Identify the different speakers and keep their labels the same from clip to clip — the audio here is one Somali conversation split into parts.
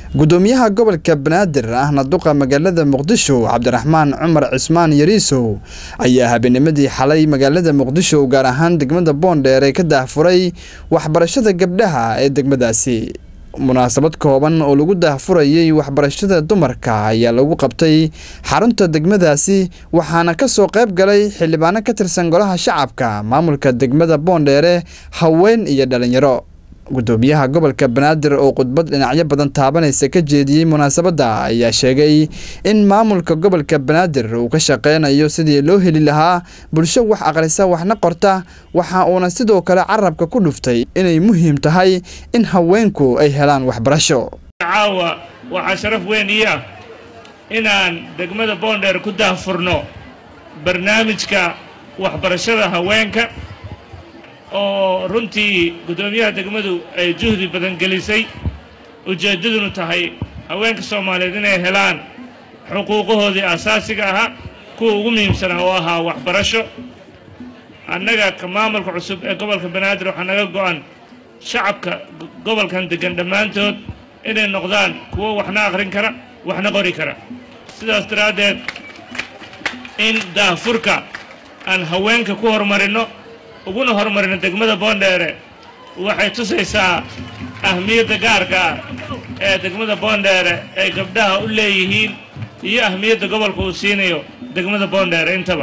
Speaker 1: gudoomiyaha gobolka banaadir ahna duqa magaalada muqdisho cabdiraxmaan cumar cismaan yariisow ayaa habeennimadii xalay magaalada muqdisho gaar ahaan degmada boondheere ka daahfuray waxbarashada gabdhaha ee degmadaasi munaasabad kooban oo lagu daahfurayay waxbarashada dumarka ayaa lagu qabtay xarunta degmadaasi waxaana ka soo qayb galay xildhibaano ka tirsan golaha shacabka maamulka degmada boondheere haween iyo dhalinyaro gudoomiyaha gobolka banaadir oo khudbad dhinacyo badan taabanaysa ka jeediyey munaasabadda ayaa sheegay in maamulka gobolka banaadir uu ka shaqeynayo sidii loo heli lahaa bulsho wax aqrisa waxna qorta waxa uuna sidoo kale carabka ku dhuftay inay muhiim tahay in haweenku ay helaan waxbarasho
Speaker 2: caawa waxaa sharaf weyn ii ah inaan degmada boondheer ku daahfurno barnaamijka waxbarashada haweenka oo runtii guddoomiyaha degmadu ay juhdi badan gelisay ujeeddadunu tahay haweenka soomaaliyeed inay helaan xuquuqahoodii asaasiga ahaa kuwa ugu muhiimsanaa oo ahaa waxbarasho annaga ka maamulka cusub ee gobolka banaadir waxaa naga go-an shacabka gobolkan deggan dhammaantood inay noqdaan kuwo waxna akhrin kara waxna qori kara sidaas daraaddeed in daahfurka aan haweenka ku horumarinno uguna horumarino degmada boondheere waxay tusaysaa ahmiyadda gaarka ah ee degmada boondheere ay gabdhaha u leeyihiin iyo ahmiyadda gobolka uu siinayo degmada boondheere intaba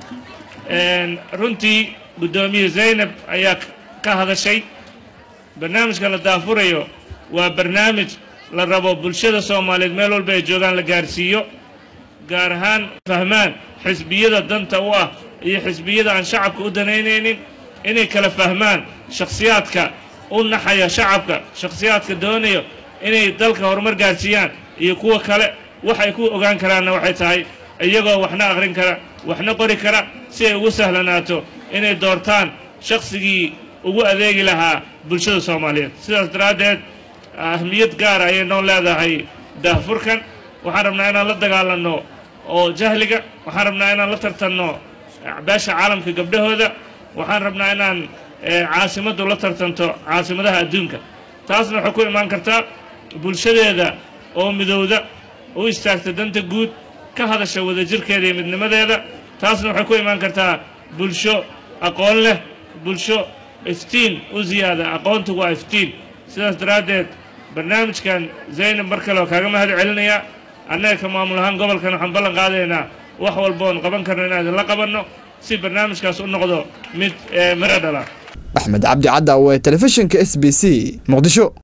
Speaker 2: runtii guddoomiye zaynab ayaa ka hadashay barnaamijka la daafurayo waa barnaamij la rabo bulshada soomaaliyeed meel walba ay joogaan la gaarsiiyo gaar ahaan fahmaan xisbiyada danta u ah iyo xisbiyada aan shacabka u danaynaynin inay kala fahmaan shakhsiyaadka u naxaya shacabka shakhsiyaadka doonayo inay dalka horumar gaarsiiyaan iyo kuwa kale waxay ku ogaan karaanna waxay tahay iyagoo waxna akhrin kara waxna qori kara si ay ugu sahlanaato inay doortaan shakhsigii ugu adeegi lahaa bulshada soomaaliyeed sidaas daraaddeed ahmiyad gaara ayay noo leedahay daahfurkan waxaan rabnaa inaan la dagaalanno oo jahliga waxaan rabnaa inaan la tartanno beesha caalamka gabdhahooda waxaan rabnaa inaan caasimaddu la tartanto caasimadaha adduunka taasna waxay ku imaan kartaa bulshadeeda oo midowda u istaagta danta guud ka hadasha wadajirkeeda iyo midnimadeeda taasna waxay ku imaan kartaa bulsho aqoon leh bulsho iftiin u ziyaada aqoontu waa iftiin sidaas daraaddeed barnaamijkan zaynab mar kale oo kaaga mahad celinayaa annaga ka maamul ahaan gobolkan waxaan ballan qaadaynaa wax walba oon qaban karno inaan idinla qabanno si barnaamijkaas u noqdo mid miro dhala
Speaker 1: axmed cabdi cadda oo ee telefishinka s b c muqdisho